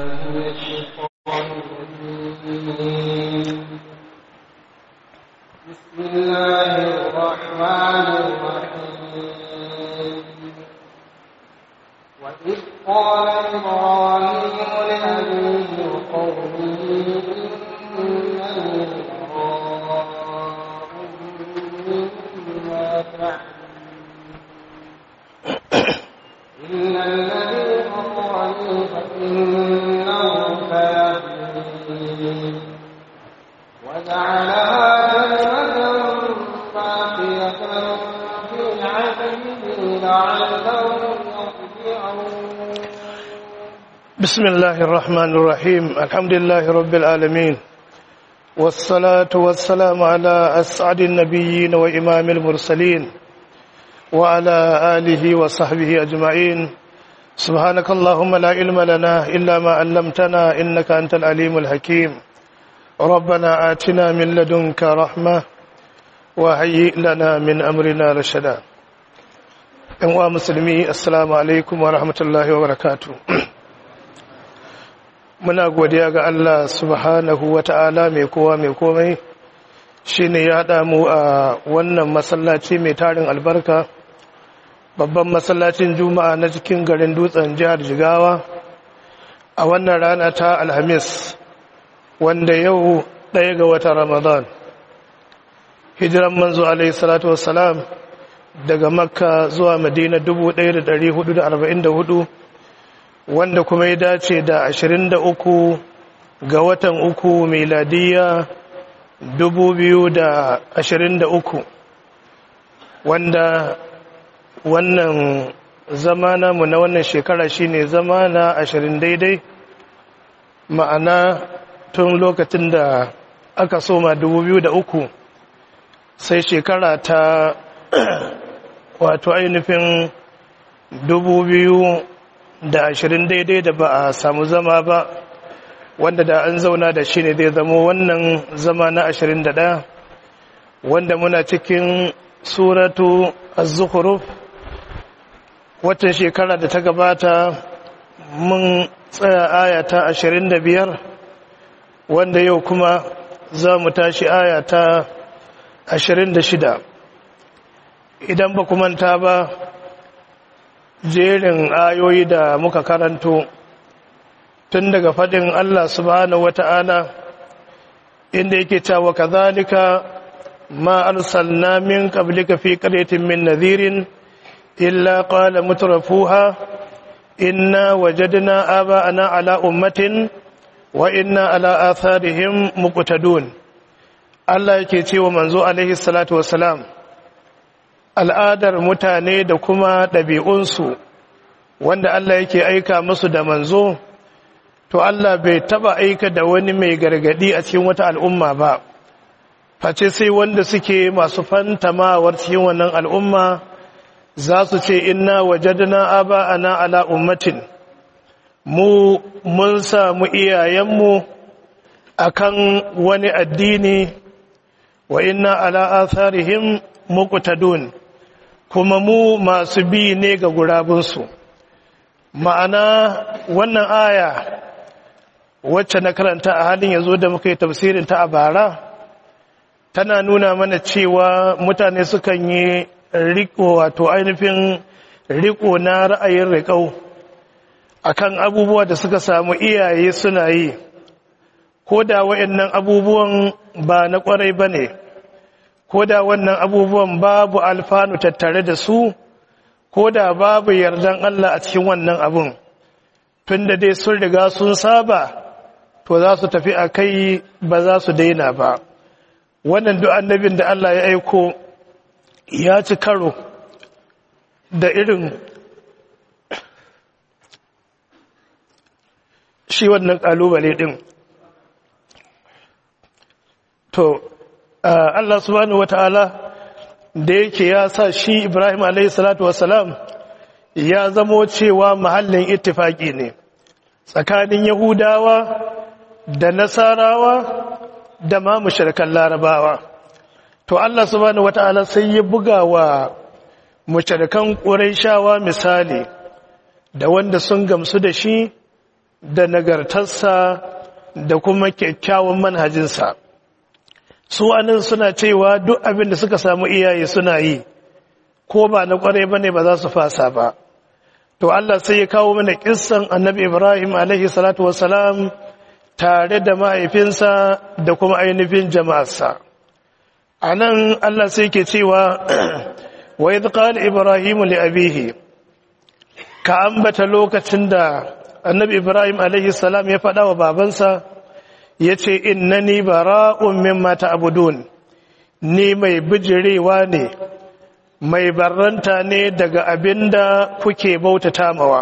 من الشيطان الرجيم بسم الله الرحمن الرحيم وإذ قال إبراهيم لأبيه وقومه إنني براء مما تعملون إلا الذي فطرني فإنه سيهدين وجعلها كلمة باقية في عقبه لعلهم يرجعون بسم الله الرحمن الرحيم الحمد لله رب العالمين والصلاة والسلام على أسعد النبيين وإمام المرسلين وعلى آله وصحبه أجمعين سبحانك اللهم لا علم لنا إلا ما علمتنا إنك أنت العليم الحكيم ربنا آتنا من لدنك رحمة وهيئ لنا من أمرنا رشدا أنواع مسلمي السلام عليكم ورحمة الله وبركاته muna godiya ga Allah subhanahu wa ta'ala mai kowa mai komai shi ne ya haɗa mu a wannan masallaci mai tarin albarka babban masallacin juma'a na cikin garin dutsen jihar jigawa a wannan rana ta alhamis wanda yau ɗaya ga wata ramadan hijiran manzo alaihi salatu wassalam daga makka zuwa madina 1444 wanda kuma ya dace da 23 ga watan uku miladiya 2023 wanda wannan zama namu na wannan shekara shine zama na 20 daidai ma'ana tun lokacin da aka soma 2003 sai shekara ta wato ainihin 2000 da ashirin daidai da ba a samu zama ba wanda da an zauna da shi ne zai zama wannan zama na ashirin da ɗaya wanda muna cikin suratu az-zukhruf watan shekara da ta gabata mun tsaya aya ta ashirin da biyar wanda yau kuma za mu tashi aya ta ashirin da shida idan ba manta ba jerin ayoyi da muka karanto tun daga faɗin Allah subhanahu wata'ala inda yake cewa kazalika ma arsalna min qablika fi qaryatin min nadhirin illa qala mutrafuha inna wajadna aba'ana ala ummatin wa inna ala atharihim muqtadun Allah yake cewa manzo alaihi salatu wassalam al'adar mutane da kuma ɗabi'unsu wanda Allah yake aika musu da manzo, to Allah bai taba aika da wani mai gargadi a cikin wata al'umma ba, face sai wanda suke masu fantamawar cikin wannan al'umma za su ce inna wajadna aba ana ala ummatin, mu mun samu iyayenmu akan wani addini wa inna ala atharihim muqtadun kuma mu masu bi ne ga gurabinsu ma'ana wannan aya wacce na karanta a halin yanzu da muka yi tafsirin ta a bara tana nuna mana cewa mutane sukan yi riko wato ainihin riko na ra'ayin riƙau akan abubuwa da suka samu iyaye suna yi ko da wa'annan abubuwan ba na ƙwarai ba ne ko da wannan abubuwan babu alfanu tattare da su ko da babu yardan Allah a cikin wannan abun tunda dai sun riga sun saba to za su tafi a kai ba za su daina ba wannan duk annabin da Allah ya aiko ya ci karo da irin shi wannan kalubale din to Allah subhanahu wata'ala da yake ya sa shi Ibrahim alayhi salatu wassalam ya zamo cewa mahallin ittifaki ne tsakanin Yahudawa da Nasarawa da ma mushrikan Larabawa to Allah subhanahu wata'ala sai ya buga wa mushrikan Qurayshawa misali da wanda sun gamsu da shi da nagartarsa da kuma kyakkyawan manhajinsa su anan suna cewa duk abin da suka samu iyaye suna yi ko ba na kwarai bane ba za su fasa ba to Allah sai ya kawo mana kissan annabi Ibrahim alaihi salatu wassalam tare da mahaifinsa da kuma ainihin jama'arsa anan Allah sai ke cewa wa idh qala ibrahim li abihi ka ambata lokacin da annabi Ibrahim alaihi salam ya faɗa wa babansa yace innani bara'un mimma ta'budun ni mai bijirewa ne mai barranta ne daga abinda kuke bautata mawa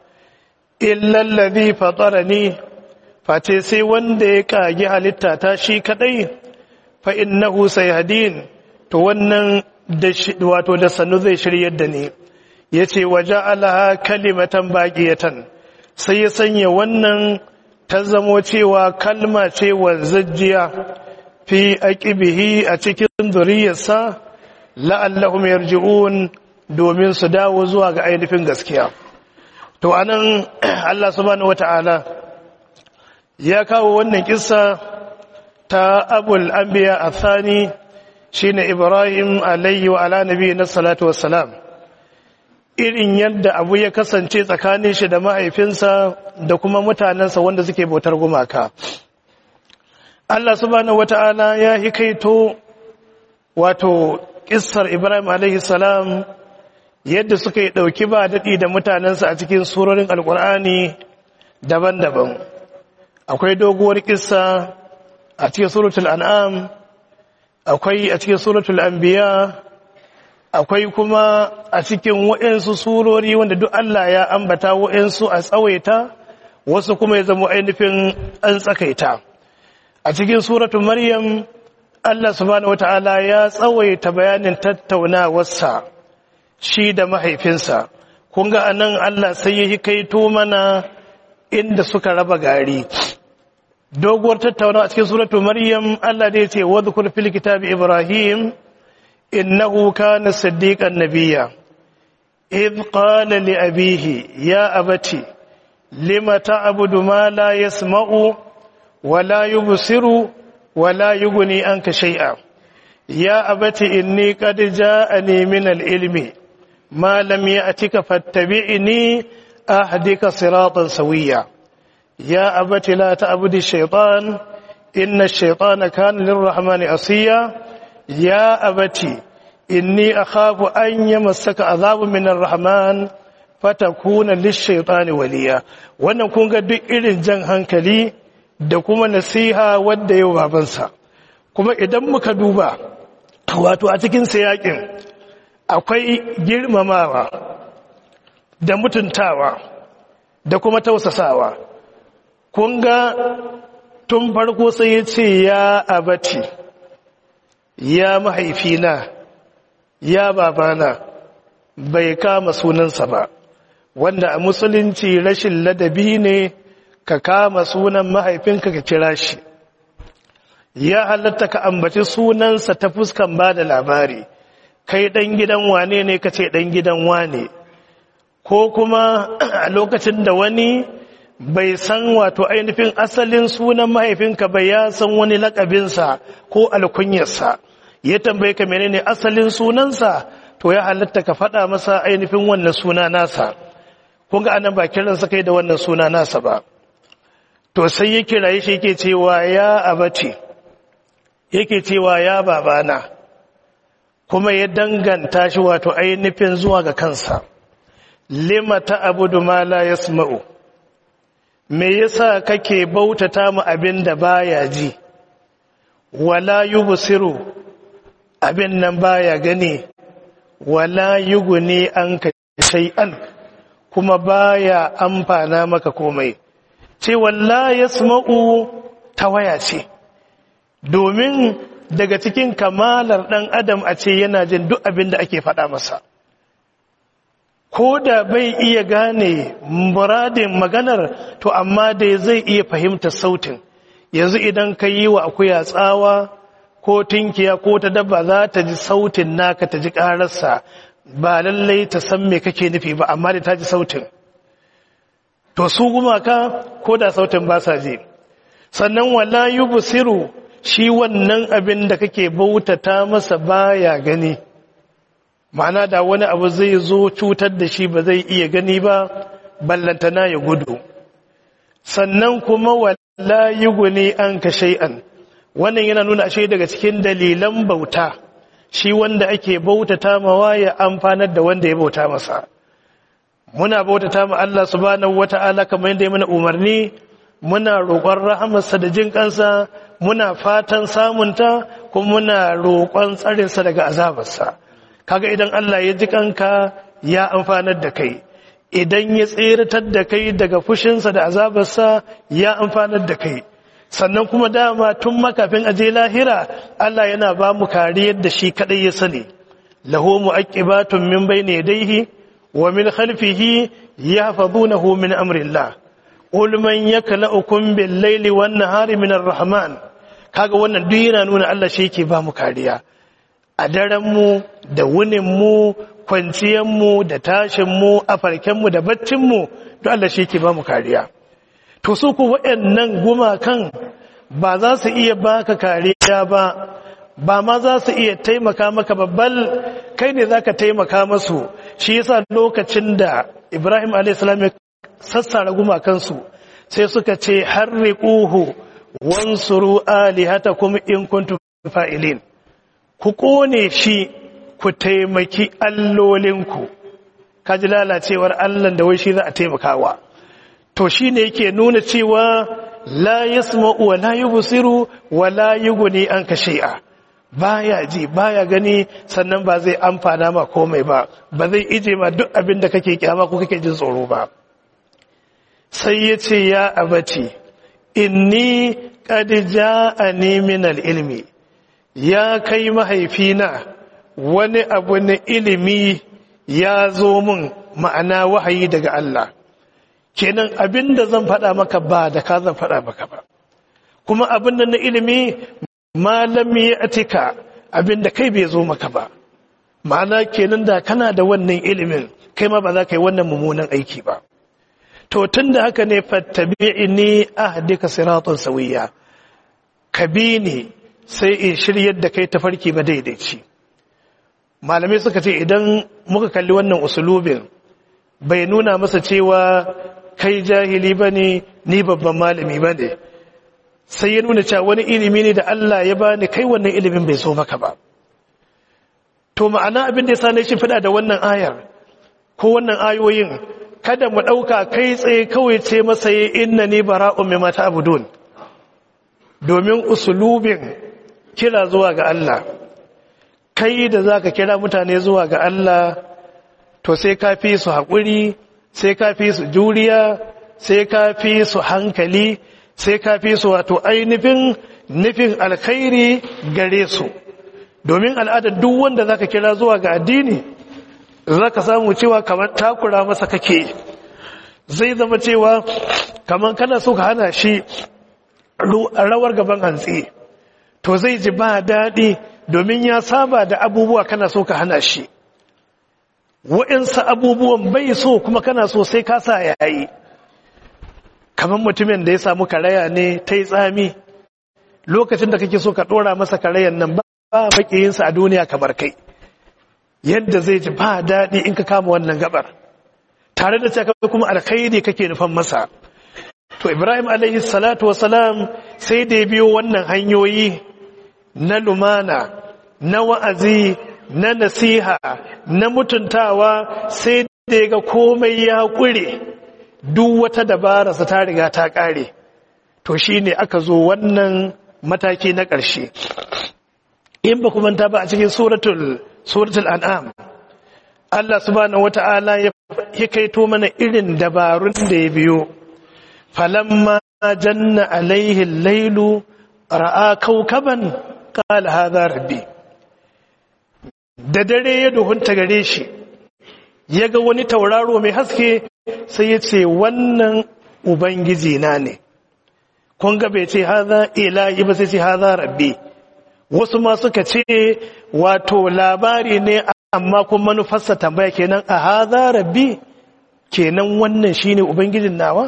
illallazi fatarani face sai wanda ya kage halitta ta shi kadai fa innahu sayhadin to wannan da wato da sanu zai shiryar da ni yace waja'alaha kalimatan baqiyatan sai ya sanya wannan ta zamo cewa kalma ce wanzajjiya fi aqibihi a cikin zuriyarsa la'allahum yarji'un domin su dawo zuwa ga ainihin gaskiya to anan Allah subhanahu wata'ala ya kawo wannan kissa ta abul anbiya athani shine Ibrahim alayhi wa ala nabiyina salatu wassalam irin yadda abu ya kasance tsakanin shi da mahaifinsa da kuma mutanensa wanda suke bautar gumaka Allah subhanahu wata'ala ya hikaito wato kissar Ibrahim alaihi salam yadda suka yi dauki ba dadi da mutanensa a cikin surorin alkur'ani daban-daban akwai doguwar kissa a cikin suratul an'am akwai a cikin suratul anbiya akwai kuma a cikin waɗansu surori wanda duk Allah ya ambata waɗansu a tsawaita wasu kuma ya zama ainihin an tsakaita a cikin suratul maryam Allah subhanahu wata'ala ya tsawaita bayanin tattaunawarsa shi da mahaifinsa kun ga anan Allah sai ya kaito mana inda suka raba gari doguwar tattaunawa a cikin suratul maryam Allah da ya ce wadhkur fil kitabi ibrahim إنه كان صديقا نبيا إذ قال لأبيه يا أبتي لم تعبد ما لا يسمع ولا يبصر ولا يغني عنك شيئا يا أبتي إني قد جاءني من العلم ما لم يأتك فاتبعني أهدك صراطا سويا يا أبتي لا تعبد الشيطان إن الشيطان كان للرحمن عصيا ya abati inni akhafu an yamassaka azabun minar rahman fatakuna lishaytani waliya wannan kun ga duk irin jan hankali da kuma nasiha wanda yau babansa kuma idan muka duba wato a cikin sayakin akwai girmamawa da mutuntawa da kuma tausasawa kun ga tun farko sai ya ce ya abati ya mahaifina ya babana bai kama sunansa ba wanda a musulunci rashin ladabi ne ka kama sunan mahaifinka ka kira shi ya halatta ka ambaci sunansa ta fuskan ba da labari kai ɗan gidan wane ne ka ce ɗan gidan wane ko kuma a lokacin da wani bai san wato ainihin asalin sunan mahaifinka bai ya san wani lakabinsa ko alkunyarsa ya tambaye ka menene asalin sunansa to ya halatta ka faɗa masa ainihin wannan suna nasa kun ga anan ba kiransa kai da wannan suna nasa ba to sai ya kiraye shi yake cewa ya abati yake cewa ya babana kuma ya danganta shi wato ainihin zuwa ga kansa lima ta abudu ma la yasma'u me yasa kake bautata mu abin da baya ji wala yubsiru abin nan baya gani wala yuguni an ka shay'an kuma baya amfana maka komai ce walla yasma'u tawaya ce domin daga cikin kamalar dan adam a ce yana jin duk abin da ake faɗa masa ko da bai iya gane muradin maganar to amma dai zai iya fahimtar sautin yanzu idan ka yi wa akuya tsawa ko tinkiya ko ta dabba za ta ji sautin naka ta ji ƙararsa ba lallai ta san me kake nufi ba amma da ta ji sautin to su gumaka ko da sautin ba sa ji sannan wala yubsiru shi wannan abin da kake bautata masa baya gani ma'ana da wani abu zai zo cutar da shi ba zai iya gani ba ballantana ya gudu sannan kuma wala yuguni an ka shay'an wannan yana nuna ashe daga cikin dalilan bauta shi wanda ake bautata mawa ya amfanar da wanda ya bauta masa muna bautata ma Allah subhanahu wata'ala kamar yadda ya mana umarni muna roƙon rahamarsa da jin kansa muna fatan samunta kuma muna roƙon tsarinsa daga azabarsa kaga idan Allah ya ji kanka ya amfanar da kai idan ya tseratar da kai daga fushinsa da azabarsa ya amfanar da kai sannan kuma dama tun makafin aje lahira Allah yana ba mu kariyar da shi kadai ya sani lahu mu'aqibatun min bayni yadayhi wa min khalfihi yahfazunahu min amrillah qul man yakla'ukum bil layli wan nahari min ar-rahman kaga wannan duk yana nuna Allah shi yake ba mu kariya a daren mu da wunin mu kwanciyar mu da tashin mu a farken mu da baccin mu duk Allah shi yake ba mu kariya to su ku waɗannan gumakan ba za su iya baka kariya ba ba ma za su iya taimaka maka babbal kai ne za ka taimaka masu shi yasa lokacin da ibrahim a.s. ya sassara gumakansu sai suka ce harriquhu wansuru alihatakum in kuntum fa'ilin ku kone shi ku taimaki allolinku kaji lalacewar allan da wai shi za a taimakawa to shine yake nuna cewa la yasma'u wa la yubsiru wa la yughni anka shay'a baya ji baya gani sannan ba zai amfana ma komai ba ba zai ije ma duk abin da kake kyama ko kake jin tsoro ba sai ya ce ya abati inni qad ja'ani min al-ilmi ya kai mahaifina wani abu na ilimi ya zo min ma'ana wahayi daga Allah kenan abin da zan faɗa maka ba da ka zan faɗa maka ba kuma abin da na ilimi malam ya atika abin da kai bai zo maka ba ma'ana kenan da kana da wannan ilimin kai ma ba za ka yi wannan mummunan aiki ba to tun da haka ne fattabi'ini ahdika siratan sawiya ka bi ni sai in shiryar da kai tafarki ba daidaici malamai suka ce idan muka kalli wannan usulubin bai nuna masa cewa kai jahili ba ne ni babban malami ba ne sai ya nuna cewa wani ilimi ne da Allah ya bani kai wannan ilimin bai so maka ba to ma'ana abin da ya sa na shi fada da wannan ayar ko wannan ayoyin kada mu ɗauka kai tsaye kawai ce masa yi inna ni bara'un mai mata abudun domin usulubin kira zuwa ga Allah kai da za ka kira mutane zuwa ga Allah to sai ka fi su haƙuri sai ka fi su juriya sai ka fi su hankali sai ka fi su wato ainihin nufin alkhairi gare su domin al'adar duk wanda za ka kira zuwa ga addini za ka samu cewa kamar takura masa kake zai zama cewa kamar kana so ka hana shi rawar gaban hantsi to zai ji ba daɗi domin ya saba da abubuwa kana so ka hana shi wa'insa abubuwan bai so kuma kana so sai ka sa yayi kamar mutumin da ya samu karaya ne ta yi tsami lokacin da kake so ka ɗora masa karayan nan ba makiyinsa a duniya kamar kai yadda zai ji ba daɗi in ka kama wannan gabar tare da cewa kuma alkhairi kake nufan masa to ibrahim alaihi salatu wasalam sai da ya biyo wannan hanyoyi na lumana na wa'azi na nasiha na mutuntawa sai da ya ga komai ya ƙure duk wata dabararsa ta riga ta ƙare to shi ne aka zo wannan mataki na ƙarshe in ba kuma ta ba a cikin suratul suratul an'am Allah subhanahu wata'ala ya kaito mana irin dabarun da ya biyo falamma janna alaihi lailu ra'a kaukaban qala hadha rabbi da dare ya duhunta gare shi ya ga wani tauraro mai haske sai ya ce wannan ubangiji na ne kun ga bai ce haza ilahi ba sai ce haza rabbi wasu ma suka ce wato labari ne amma kuma manufarsa tambaya kenan a haza rabbi kenan wannan shine ubangijin nawa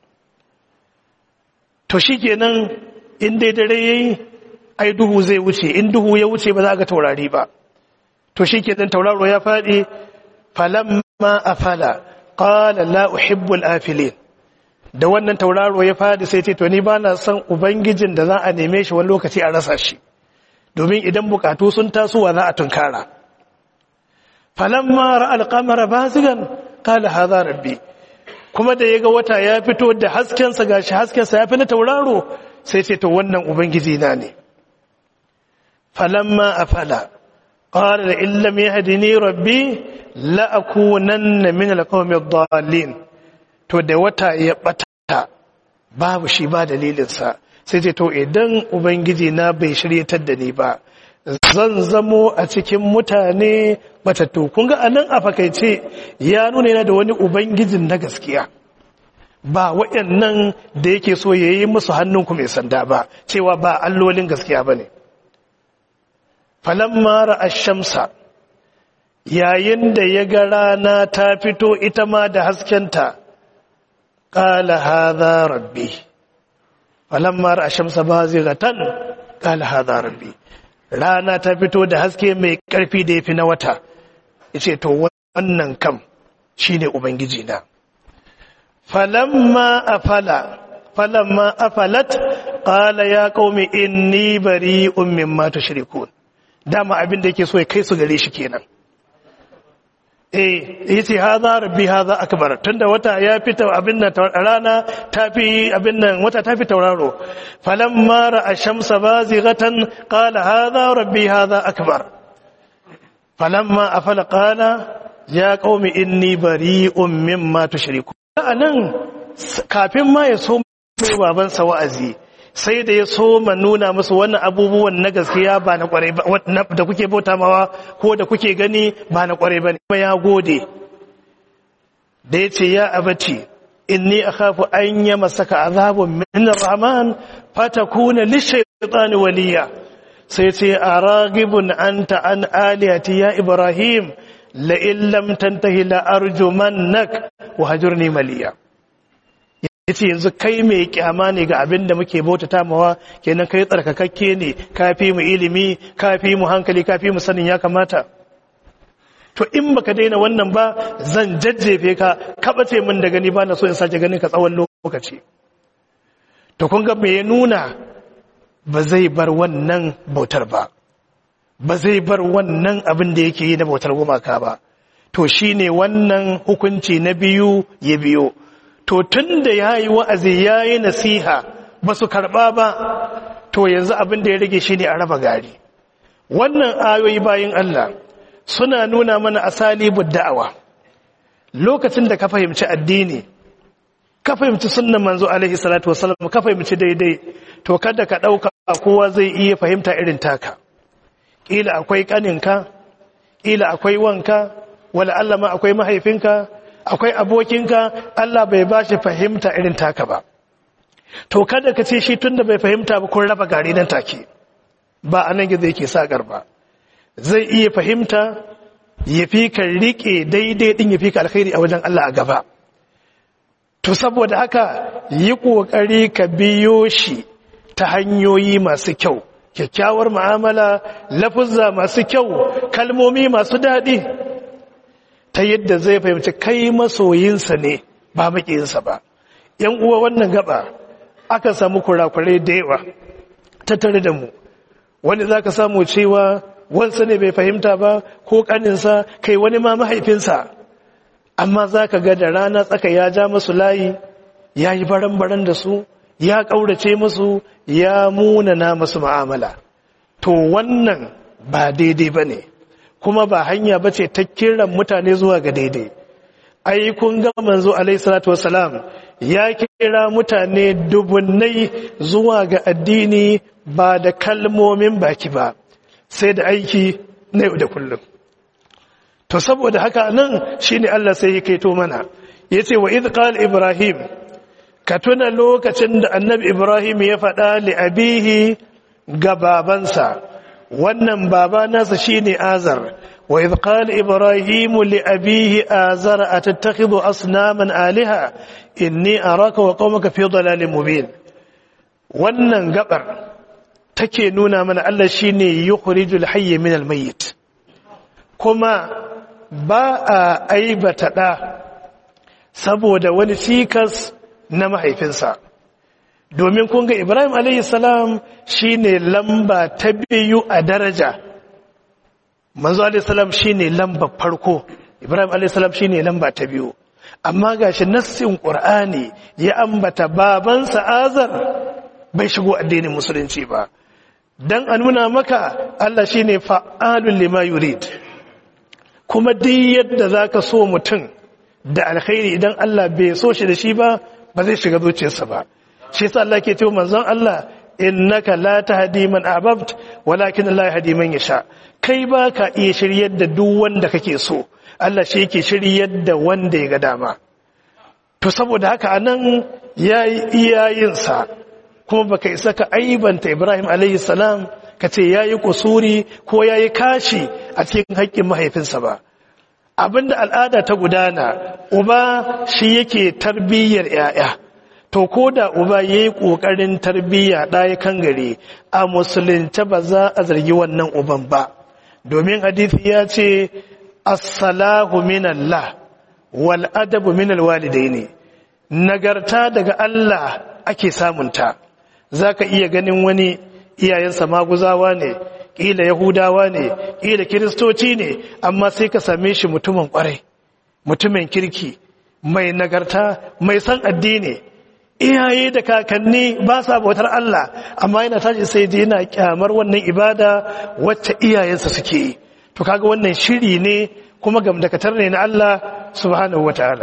to shikenan in dai dare yayi ai duhu zai wuce in duhu ya wuce ba za ga taurari ba to shikenan tauraro ya fadi falamma afala qala la uhibbu al-afilin da wannan tauraro ya fadi sai ce to ni ba na son ubangijin da za a neme shi wani lokaci a rasa shi domin idan bukatu sun tasowa za a tunkara falamma ra'al qamara bazigan qala hadha rabbi kuma da yaga wata ya fito da hasken sa gashi hasken sa yafi na tauraro sai ce to wannan ubangiji na ne falamma afala qala la illam yahdini rabbi la akunanna min alqawmi ad-dallin to da wata ya bata babu shi ba dalilinsa sai ce to idan ubangiji na bai shiryatar da ni ba zan zamo a cikin mutane matattu kun ga anan a fakaice ya nuna yana da wani ubangijin na gaskiya ba waɗannan da yake so ya yi musu hannunku mai sanda ba cewa ba allolin gaskiya ba ne falamma ra'a shamsa yayin da ya ga rana ta fito ita ma da haskenta قال هذا ربي فلما راى الشمس بازغه قال هذا ربي rana ta fito da haske mai karfi da yafi na wata yace to wannan kam shine ubangiji na falamma afala falamma afalat qala ya qaumi inni bari'un mimma tushrikun dama abin da yake so ya kai su gare shi kenan eh yace hadha rabbi hadha akbar tunda wata ya fita abin nan rana tafi abin nan wata tafi tauraro falamma ra'a shamsa bazighatan qala hadha rabbi hadha akbar falamma afala qala ya qaumi inni bari'un mimma tushriku anan kafin ma ya so baban sa wa'azi sai da ya so ma nuna musu wannan abubuwan na gaskiya ba na kwarai ba da kuke bauta mawa ko da kuke gani ba na kwarai ba ne ya gode da ya ce ya abati inni akhafu an yi masaka azabun min rahman fatakuna lishaytani waliya sai ce aragibun anta an aliyati ya ibrahim la in lam tantahi la arjumannak wa hajurni maliya yace yanzu kai mai kyama ne ga abin da muke bautata mawa kenan kai tsarkakakke ne kafi mu ilimi kafi mu hankali kafi mu sanin ya kamata to in baka daina wannan ba zan jajjefe ka kabace min da gani ba na so in sake ganin ka tsawon lokaci to kun ga me ya nuna ba zai bar wannan bautar ba ba zai bar wannan abin da yake yi na bautar gumaka ba to shine wannan hukunci na biyu ya biyo to tun da ya yi wa'azi ya yi nasiha ba su karɓa ba to yanzu abin da ya rage shi ne a raba gari wannan ayoyi bayan Allah suna nuna mana asali da'awa lokacin da ka fahimci addini ka fahimci sunnan manzo alaihi salatu wasallam ka fahimci daidai to kada ka ɗauka kowa zai iya fahimta irin taka ƙila akwai ƙaninka ƙila akwai wanka wala Allah ma akwai mahaifinka akwai abokinka Allah bai ba shi fahimta irin taka ba to kada ka ce shi tun da bai fahimta ba kun raba gari nan take ba a nan gizo yake saƙar ba zai iya fahimta ya fi ka riƙe daidai ɗin ya fi ka alkhairi a wajen Allah a gaba to saboda haka yi ƙoƙari ka biyo shi ta hanyoyi masu kyau kyakkyawar mu'amala lafuzza masu kyau kalmomi masu daɗi ta yadda zai fahimci kai masoyinsa ne ba maƙiyinsa ba yan uwa wannan gaba aka samu kurakurai da yawa tattare da mu wani za ka samu cewa wansa ne bai fahimta ba ko ƙaninsa kai wani ma mahaifinsa amma za ka ga da rana tsaka ya ja masu layi ya yi baran-baran da su ya ƙaurace musu ya munana masu ma'amala to wannan ba daidai ba ne kuma ba hanya ba ce ta kiran mutane zuwa ga daidai ai kun ga manzo alaihi salatu wasalam ya kira mutane dubunnai zuwa ga addini ba da kalmomin baki ba sai da aiki na yau da kullum to saboda haka nan shine Allah sai ya kaito mana yace wa idh qala ibrahim ka tuna lokacin da annabi ibrahim ya faɗa li abihi ga babansa wannan baba nasa shine azar wa idh qala ibrahim li abihi azara atattakhidhu asnaman alaha inni araka wa qaumaka fi dhalalin mubin wannan gabar take nuna mana Allah shine yukhrijul hayy min al mayyit kuma ba a aibata da saboda wani cikas na mahaifinsa domin kun ga Ibrahim alayhi salam shine lamba ta biyu a daraja manzo alayhi salam shine lamba farko Ibrahim alayhi salam shine lamba ta biyu amma gashi nassin Qur'ani ya ambata babansa Azar bai shigo addinin musulunci ba dan a nuna maka Allah shine fa'alul lima yurid kuma duk yadda zaka so mutum da alkhairi idan Allah bai so shi da shi ba ba zai shiga zuciyarsa ba shi yasa Allah ke cewa manzon Allah innaka la tahdi man ahbabt walakin Allah yahdi man yasha kai ba ka iya shiryar da duk wanda kake so Allah shi yake shiryar da wanda ya ga dama to saboda haka anan yayi iyayin sa kuma baka isa ka aibanta Ibrahim alayhi salam ka ce yayi kusuri ko yayi kashi a cikin haƙƙin mahaifinsa ba abinda al'ada ta gudana uba shi yake tarbiyyar 'ya'ya to ko da uba ya yi ƙoƙarin tarbiyya ɗaya kan gare a musulunta ba za a zargi wannan uban ba domin hadithi ya ce assalahu minallah wal adabu minal walidaini nagarta daga Allah ake samunta za ka iya ganin wani iyayensa maguzawa ne ƙila yahudawa ne ƙila kiristoci ne amma sai ka same shi mutumin ƙwarai mutumin kirki mai nagarta mai san addini iyaye da kakanni ba sa bautar Allah amma yana tashi sai je yana kyamar wannan ibada wacce iyayensa suke yi to kaga wannan shiri ne kuma gamdakatar ne na Allah subhanahu wataala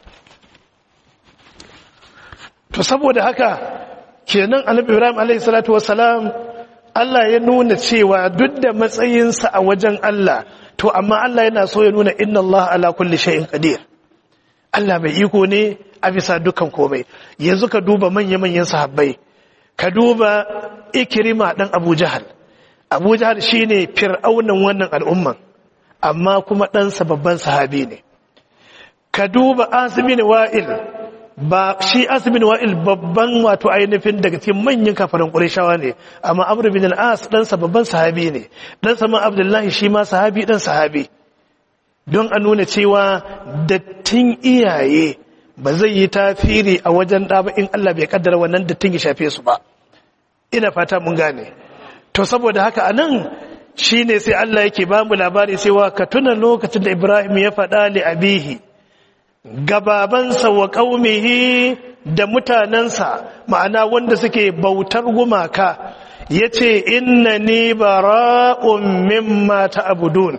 to saboda haka kenan annabi Ibrahim alaihi salatu wassalam Allah ya nuna cewa duk da matsayinsa a wajen Allah to amma Allah yana so ya nuna inna Allah ala kulli shay'in qadir Allah mai iko ne a bisa dukkan komai yanzu ka duba manya-manyan sahabbai ka duba ikirima dan Abu Jahal Abu Jahal shine fir'aunan wannan al'umman amma kuma ɗansa babban sahabi ne ka duba Asibin Wa'il ba shi Asibin Wa'il babban wato ainihin daga cikin manyan kafaran Qurayshawa ne amma Amr bin al-As ɗansa babban sahabi ne ɗansa ma Abdullahi shi ma sahabi ɗan sahabi don a nuna cewa dattin iyaye ba zai yi tafiri a wajen ɗa ba in Allah bai kaddara wannan dattin ya shafe su ba ina fata mun gane to saboda haka anan shine sai Allah yake ba mu labari cewa ka tuna lokacin da Ibrahim ya faɗa li abihi gababansa wa qaumihi da mutanansa ma'ana wanda suke bautar gumaka yace innani bara'un mimma ta'budun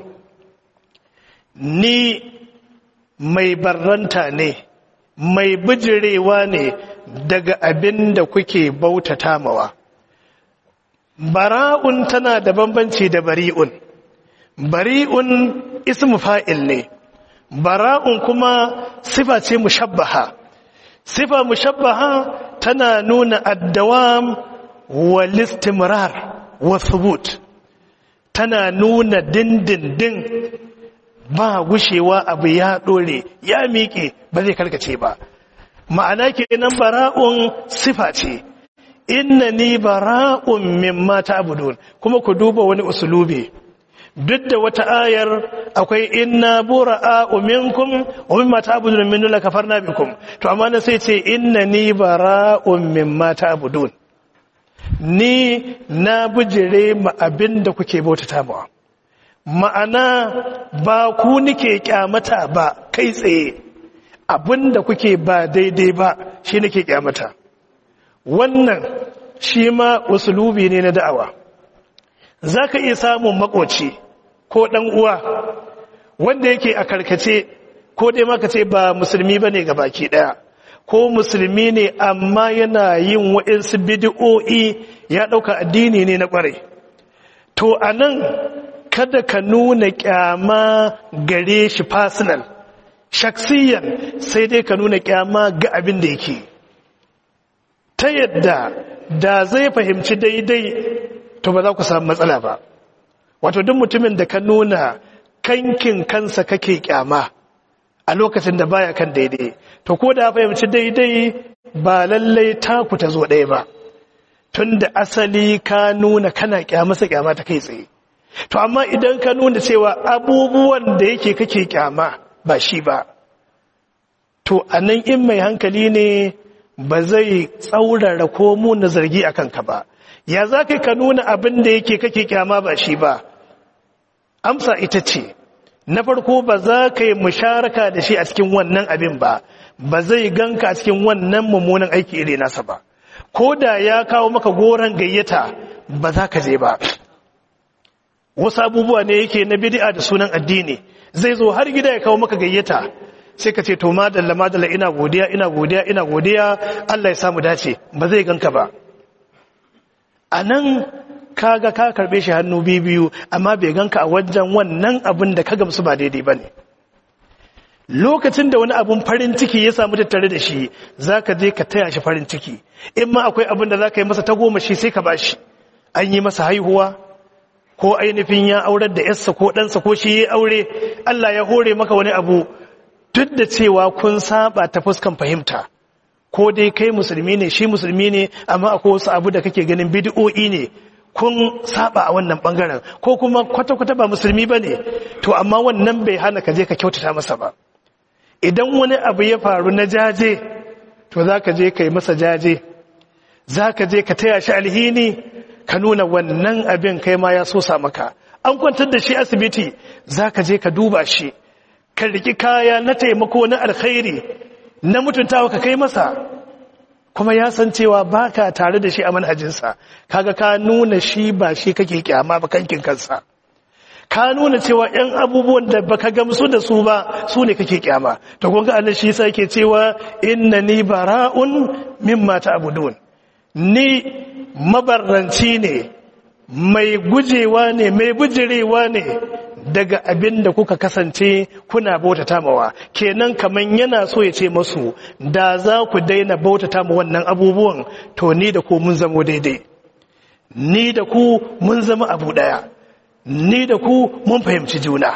ni mai barranta ne mai bijirewa ne daga abin da kuke bautata mawa bara'un tana da bambanci da bari'un bari'un ismu fa'il ne bara'un kuma sifa ce mushabbaha sifa mushabbaha tana nuna addawam wal istimrar wa thubut tana nuna dindindin ba gushewa abu ya dore ya miƙe ba zai karkace ba ma'ana kenan bara'un sifa ce inna ni bara'un mimma ta'budun kuma ku duba wani usulubi duk da wata ayar akwai inna bura'u minkum wa mimma ta'budun min dun kafarna bikum to amma na sai ce inna ni bara'un mimma ta'budun ni na bujire ma abinda kuke bautata mawa ma'ana ba ku nike kyamata ba kai tsaye abinda kuke ba daidai ba shi nake kyamata wannan shi ma usulubi ne na da'awa za ka iya samun makoci ko ɗan uwa wanda yake a karkace ko dai maka ce ba musulmi ba ne baki ɗaya ko musulmi ne amma yana yin waɗansu bidi'o'i ya ɗauka addini ne na ƙwarai to a nan kada ka nuna kyama gare shi personal shaksiyan sai dai ka nuna kyama ga abin da yake ta yadda da zai fahimci daidai to ba za ku samu matsala ba wato duk mutumin da ka nuna kankin kansa kake kyama a lokacin da baya kan daidai to ko da fahimci daidai ba lallai taku ta zo ɗaya ba tun da asali ka nuna kana kyamasa kyama ta kai tsaye to amma idan ka nuna cewa abubuwan da yake kake kyama ba shi ba to a nan in mai hankali ne ba zai tsaurara ko na zargi a kanka ba ya za ka nuna abin da yake kake kyama ba shi ba amsa ita ce na farko ba za ka yi musharaka da shi a cikin wannan abin ba ba zai ganka a cikin wannan mummunan aiki iri nasa ba ko da ya kawo maka goron gayyata ba za ka je ba wasu abubuwa ne yake na bid'a da sunan addini zai zo har gida ya kawo maka gayyata sai ka ce to madalla madalla ina godiya ina godiya ina godiya Allah ya samu dace ba zai ganka ba a nan kaga ka karbe shi hannu biyu amma bai ganka a wajen wannan abin da ka gamsu ba daidai ba ne lokacin da wani abun farin ciki ya samu tattare da shi za ka je ka taya shi farin ciki in ma akwai abin da za ka yi masa goma shi sai ka ba shi an yi masa haihuwa ko ainihin ya aurar da yarsa ko ɗansa ko shi ya aure Allah ya hore maka wani abu duk da cewa kun saba ta fuskan fahimta ko dai kai musulmi ne shi musulmi ne amma akwai wasu abu da kake ganin bid'o'i ne kun saba a wannan bangaren ko kuma kwata-kwata ba musulmi ba ne to amma wannan bai hana ka je ka kyautata masa ba idan wani abu ya faru na jaje to za ka je ka yi masa jaje za ka je ka taya shi alhini ka nuna wannan abin kai ma ya sosa maka an kwantar da shi asibiti za ka je ka duba shi ka riki kaya na taimako na alkhairi na mutuntawa ka kai masa kuma ya san cewa baka tare da shi a manhajinsa kaga ka nuna shi ba shi kake kyama ba kankin kansa ka nuna cewa yan abubuwan da baka gamsu da su ba su ne kake kyama to kun ga Allah shi yasa yake cewa innani bara'un mimma ta'budun ni mabarranci ne mai gujewa ne mai bujirewa ne daga abin da kuka kasance kuna bautata mawa kenan kaman yana so ya ce masu da za ku daina bautata ma wannan abubuwan to ni da ku mun zamo daidai ni da ku mun zama abu daya ni da ku mun fahimci juna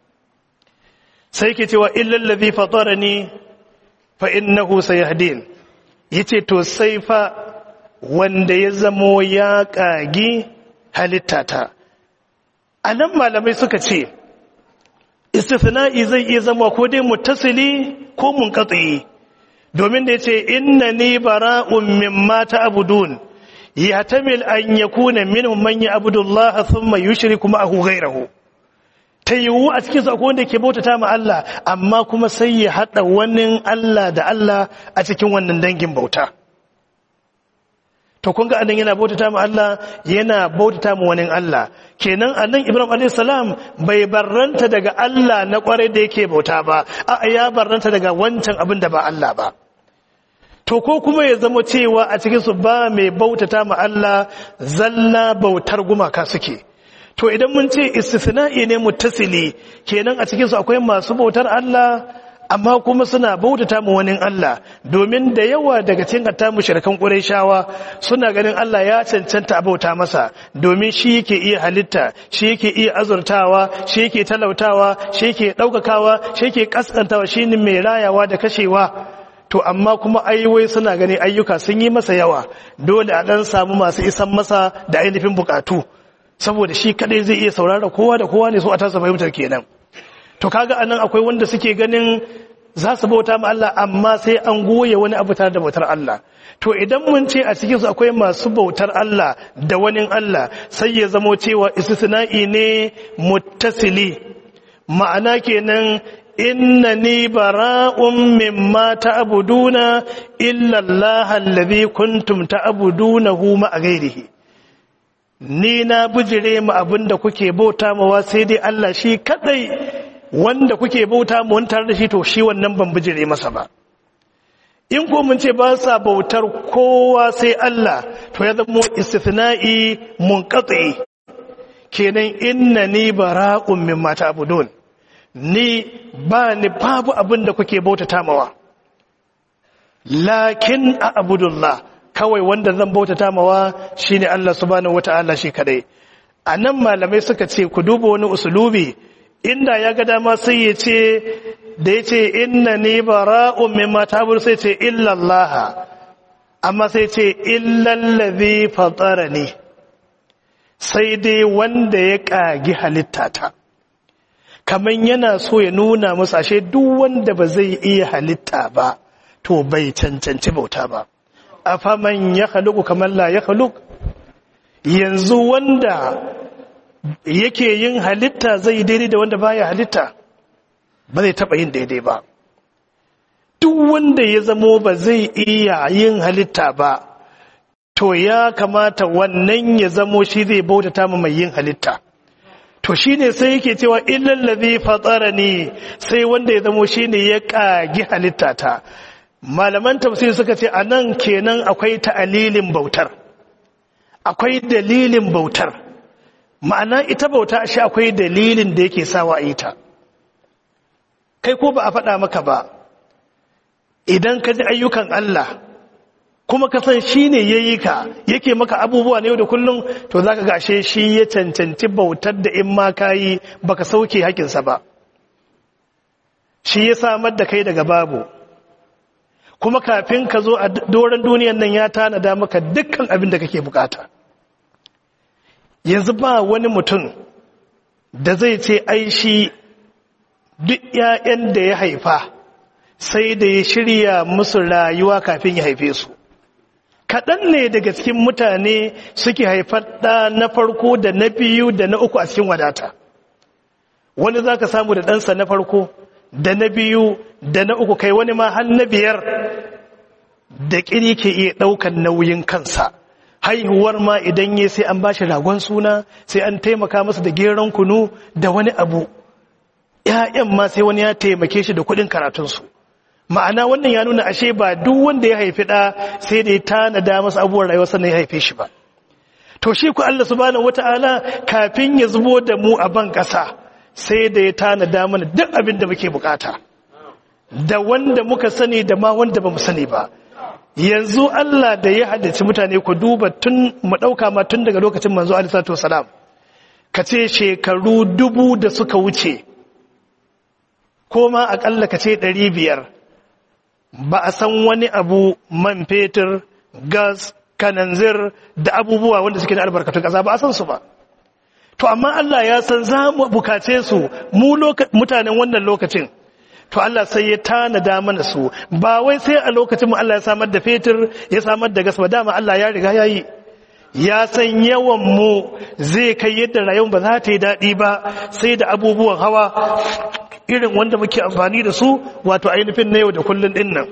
sai ke cewa illal ladhi fatarani fa innahu sayahdin yace to sai fa wanda ya zamo ya kagi halittata a nan malamai suka ce istifna'i zai iya zama ko dai mutasili ko munkatsi domin da yace innani bara'un mimma ta'budun yahtamil an yakuna minhum man ya'budu Allah thumma yushriku ma'ahu ghayrahu ta yiwu a cikin su akwai wanda ke bautata ma Allah amma kuma sai ya hada wani Allah da Allah a cikin wannan dangin bauta to kun ga anan yana bautata ma Allah yana bautata ma wani Allah kenan anan Ibrahim alayhi salam bai barranta daga Allah na kwarai da yake bauta ba a ya barranta daga wancan abin da ba Allah ba to ko kuma ya zama cewa a cikin su ba mai bautata ma Allah zalla bautar gumaka suke to idan mun ce istisna'i ne muttasili kenan a cikin su akwai masu bautar Allah amma kuma suna bautata mu wani Allah domin da yawa daga cikin hatta mushrikan Qurayshawa suna ganin Allah ya cancanta a bauta masa domin shi yake iya halitta shi yake iya azurtawa shi yake talautawa shi yake daukakawa shi yake kaskantawa shine mai rayawa da kashewa to amma kuma ayyuwai suna ganin ayyuka sun yi masa yawa dole a dan samu masu isan masa da ainihin bukatu saboda shi kadai zai iya saurara kowa da kowa ne so a tasa fahimtar kenan to kaga anan akwai wanda suke ganin za su bauta ma Allah amma sai an goye wani abu tare da bautar Allah to idan mun ce a cikin su akwai masu bautar Allah da wani Allah sai ya zamo cewa istisna'i ne muttasili ma'ana kenan innani bara'un mimma ta'buduna illa Allah alladhi kuntum ta'budunahu ma ghairihi ni na bijire mu abinda kuke bauta mawa sai dai Allah shi kadai wanda kuke bauta mu wani tare da shi to shi wannan ban bijire masa ba in ko mun ce ba sa bautar kowa sai Allah to ya zama istithna'i munqati kenan innani bara'un mimma ta'budun ni ba ni babu abin da kuke bautata mawa lakin a abudullah kawai wanda zan bautata mawa shine Allah subhanahu wata'ala shi kadai anan malamai suka ce ku duba wani usulubi inda ya ga dama sai ya ce da ya ce inna ni bara'un mimma ta'budun sai ce illa Allah amma sai ce illa allazi fatarani sai dai wanda ya kagi halittata kaman yana so ya nuna musu ashe duk wanda ba zai iya halitta ba to bai cancanci bauta ba afaman ya khaluqu kaman la ya khaluq yanzu wanda yake yin halitta zai daidai da wanda baya halitta ba zai taba yin daidai ba duk wanda ya zamo ba zai iya yin halitta ba to ya kamata wannan ya zamo shi zai bautata ma mai yin halitta to shine sai yake cewa illal ladhi fatarani sai wanda ya zamo shine ya kagi halitta ta malaman tafsir suka ce anan kenan akwai ta'alilin bautar akwai dalilin bautar ma'ana ita bauta shi akwai dalilin da yake sawa a yi ta kai ko ba a faɗa maka ba idan ka ji ayyukan Allah kuma ka san shi ne ya yi ka yake maka abubuwa na yau da kullum to za ka gashe shi ya cancanci bautar da in ma ka yi ba ka sauke hakinsa ba shi ya samar da kai daga babu kuma kafin ka zo a doron duniyan nan ya tanada maka dukkan abin da kake bukata yanzu ba wani mutum da zai ce ai shi duk 'ya'yan da ya haifa sai da ya shirya musu rayuwa kafin ya haife su kaɗan ne daga cikin mutane suke haifar ɗa na farko da na biyu da na uku a cikin wadata wani za ka samu da ɗansa na farko da na biyu da na uku kai wani ma har na biyar da ƙiri ke iya ɗaukan nauyin kansa haihuwar ma idan ya sai an ba shi ragon suna sai an taimaka masa da geron kunu da wani abu ‘ya'yan ma sai wani ya taimake shi da kuɗin karatunsu ma'ana wannan ya nuna ashe ba duk wanda ya haifi ɗa sai da ya tanada masa abubuwan rayuwa sannan ya haife shi ba to shi ku Allah subhanahu wata'ala kafin ya zubo da mu a ban ƙasa sai da ya tanada mana duk abin da muke bukata da wanda muka sani da ma wanda ba mu sani ba yanzu Allah da ya haddace mutane ku duba tun mu ɗauka ma tun daga lokacin manzo alisatu wasalam ka ce shekaru dubu da suka wuce ko ma aƙalla ka ce ɗari biyar ba a san wani abu man fetur gas kananzir da abubuwa wanda suke da albarkatun ƙasa ba a san su ba to amma Allah ya san za mu bukace su mu mutanen wannan lokacin to Allah sai ya tanada mana su ba wai sai a lokacin mu Allah ya samar da fetur ya samar da gas ba dama Allah ya riga ya yi ya san yawan mu zai kai yadda rayuwar ba za ta yi daɗi ba sai da abubuwan hawa irin wanda muke amfani da su wato ainihin na yau da kullun din nan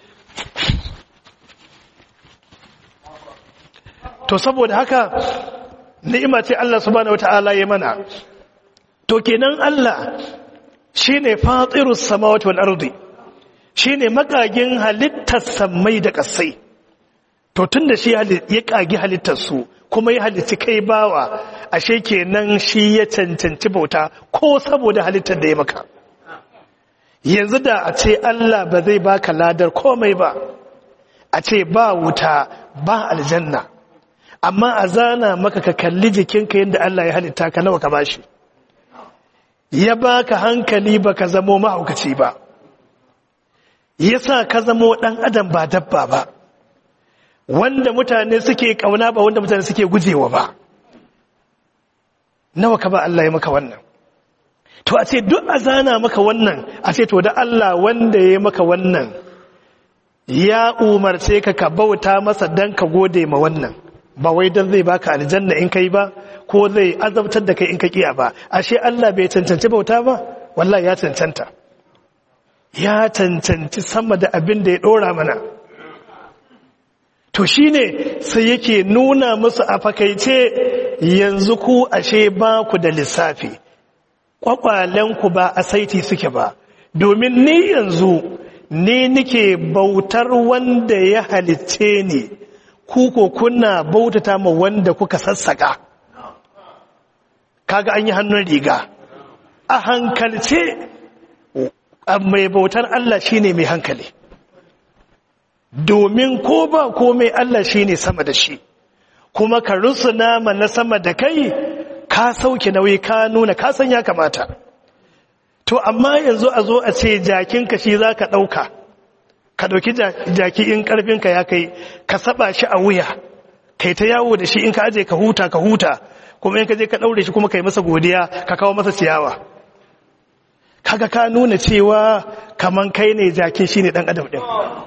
to saboda haka ni'ima ce Allah subhanahu wataala ya mana to kenan Allah shine fatirus samawati wal ardi shine makagin halittar samai da kasai to tunda shi ya kagi halittar su kuma ya halitti kai bawa ashe kenan shi ya cancanci bauta ko saboda halittar da ya maka yanzu da a ce Allah ba zai baka ladar komai ba a ce ba wuta ba aljanna amma a zana maka ka kalli jikinka yadda Allah ya halitta ka nawa ka bashi ya baka hankali baka zamo mahaukaci ba yasa ka zamo dan adam ba dabba ba wanda mutane suke kauna ba wanda mutane suke gujewa ba nawa ka ba Allah ya maka wannan to a ce duk a zana maka wannan a ce to da Allah wanda ya maka wannan ya umarce ka ka bauta masa dan ka gode ma wannan ba wai dan zai baka aljanna in kai ba ko zai azabtar da kai in ka kiya ba ashe Allah bai cancanci bauta ba wallahi ya cancanta ya cancanci sama da abin da ya dora mana to shine sai yake nuna musu a fakaice yanzu ku ashe ba ku da lissafi kwakwalenku ba a saiti suke ba domin ni yanzu ni nike bautar wanda ya halicce ni ku ko kuna bautata ma wanda kuka sassaka kaga an yi hannun riga a hankalce mai bautar Allah shine mai hankali domin ko ba komai Allah shine sama da shi kuma ka rusuna ma na sama da kai ka sauke nauyi ka nuna ka san ya kamata to amma yanzu a zo a ce jakinka shi za ka ɗauka ka ɗauki jaki in ƙarfinka ya kai ka saba shi a wuya kai ta yawo da shi in ka aje ka huta ka huta kuma in ka je ka ɗaure shi kuma kai masa godiya ka kawo masa ciyawa kaga ka nuna cewa kaman kai ne jakin shi ne ɗan adam ɗin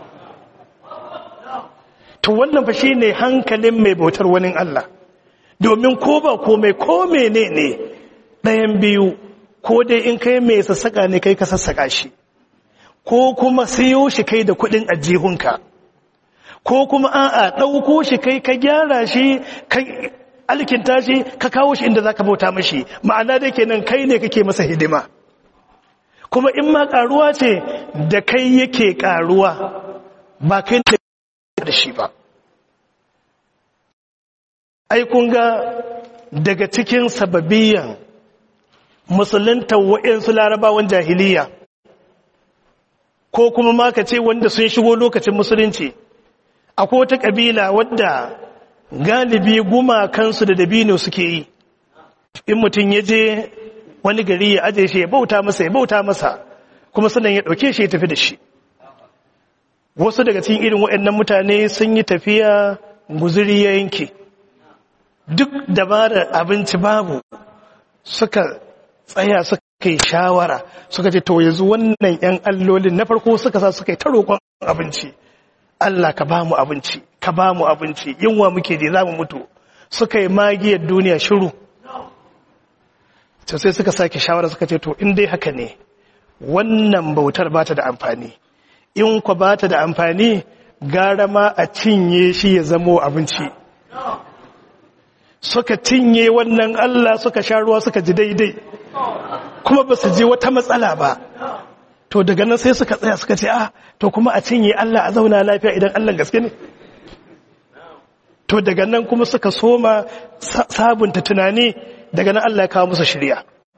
to wannan fa shi ne hankalin mai bautar wani Allah domin ko ba komai ko mene ne ɗayan biyu ko dai in kai mai sassaƙa ne kai ka sassaƙa shi ko kuma siyo shi kai da kuɗin ajihunka ko kuma a'a ɗauko shi kai ka gyara shi ka alkinta shi ka kawo shi inda za ka bauta mashi ma'ana da kenan kai ne kake masa hidima kuma in ma ƙaruwa ce da kai yake ƙaruwa ba kai ne da shi ba ai kun ga daga cikin sababiyan musulunta wa'insu larabawan jahiliya ko kuma ma ka ce wanda sun shigo lokacin musulunci akwai wata ƙabila wadda galibi gumakansu da dabino suke yi in mutum ya je wani gari ya aje shi ya bauta masa ya bauta masa kuma sannan ya ɗauke shi ya tafi da shi wasu daga cikin irin waɗannan mutane sun yi tafiya guzuri ya yanke duk dabarar abinci babu suka tsaya suka yi shawara suka ce to yanzu wannan 'yan allolin na farko suka sa suka yi ta roƙon abinci Allah ka ba mu abinci ka ba mu abinci yunwa muke je za mu mutu suka yi magiyar duniya shiru to sai suka sake shawara suka ce to in dai haka ne wannan bautar ba ta da amfani in kwa ba ta da amfani gara ma a cinye shi ya zamo abinci suka cinye wannan Allah suka sha ruwa suka ji daidai kuma ba su ji wata matsala ba to daga nan sai suka tsaya suka ce ah to kuma a cinye Allah a zauna lafiya idan Allah gaske ne to daga nan kuma suka soma sabunta tunani daga nan Allah ya kawo musu shirya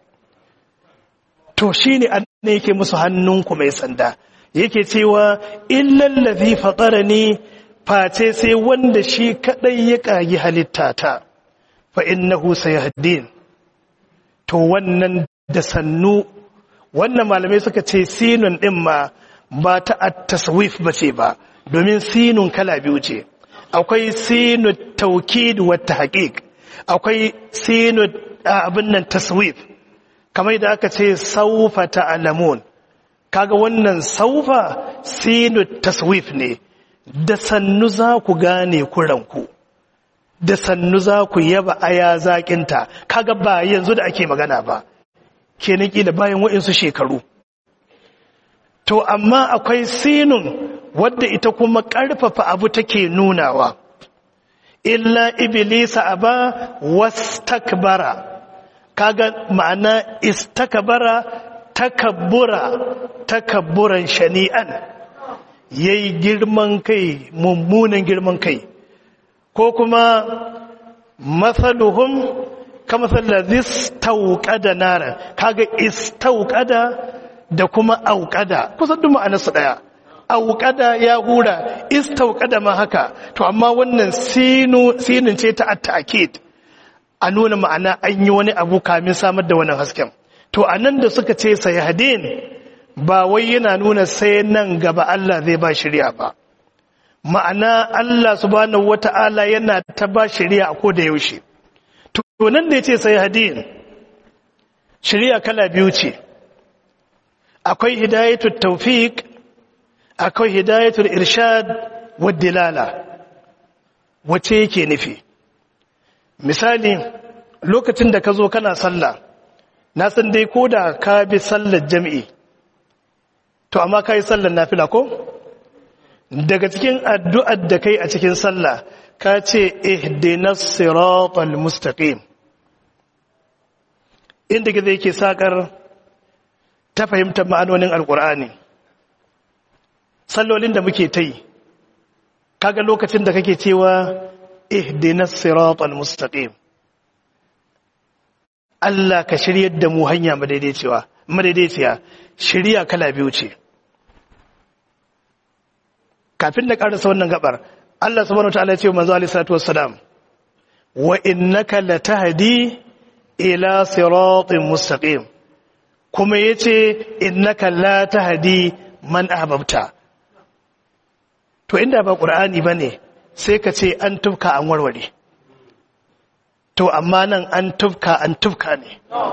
to shine an ne yake musu hannunku mai sanda yake cewa illal ladhi fatarani face sai wanda shi kadai ya kagi halittata fa innahu sayahdin to wannan da sannu wannan malamai suka ce sinun din ma ba ta at-taswif bace ba domin sinun kala biyu ce akwai sinu taukid wa tahqiq akwai sinu abin nan taswif kamar da aka ce saufa ta'lamun kaga wannan saufa sinu taswif ne da sannu za ku gane kuranku da sannu za ku yaba aya zaƙinta kaga ba yanzu da ake magana ba kenan kila bayan waɗansu shekaru to amma akwai sinun wadda ita kuma ƙarfafa abu take nunawa illa iblisa aba wastakbara kaga ma'ana istakbara takabbura takabburan shani'an yayi girman kai mummunan girman kai ko kuma mathaluhum kama sallazi istauqada nara kaga istauqada da kuma auqada kusan duk ma'anarsu daya auqada ya hura istauqada ma haka to amma wannan sinu sinin ce ta at-ta'kid a nuna ma'ana an yi wani abu kamin samar da wannan hasken to anan da suka ce sayahdin ba wai yana nuna sai nan gaba Allah zai ba shari'a ba ma'ana Allah subhanahu wata'ala yana ta ba shari'a a koda yaushe to nan da yace sayahdin shari'a kala biyu ce akwai hidayatul tawfiq akwai hidayatul irshad wa dilala wace yake nufi misali lokacin da ka zo kana sallah na san dai ko da ka bi sallar jami'i to amma ka yi sallar nafila ko daga cikin addu'ar da kai a cikin sallah ka ce ihdinas siratal mustaqim inda gizo yake sakar ta fahimtar ma'anonin alkur'ani sallolin da muke ta yi kaga lokacin da kake cewa ihdinas siratal mustaqim Allah ka shiryar da mu hanya madaidaiciya madaidaiciya shirya kala biyu ce kafin da karasa wannan gabar Allah subhanahu wataala ya ce manzo alaihi salatu wassalam wa innaka latahdi ila siratin mustaqim kuma ya ce innaka la tahdi man ahbabta to inda ba qur'ani bane sai ka ce an tufka an warware to amma nan an tufka an tufka ne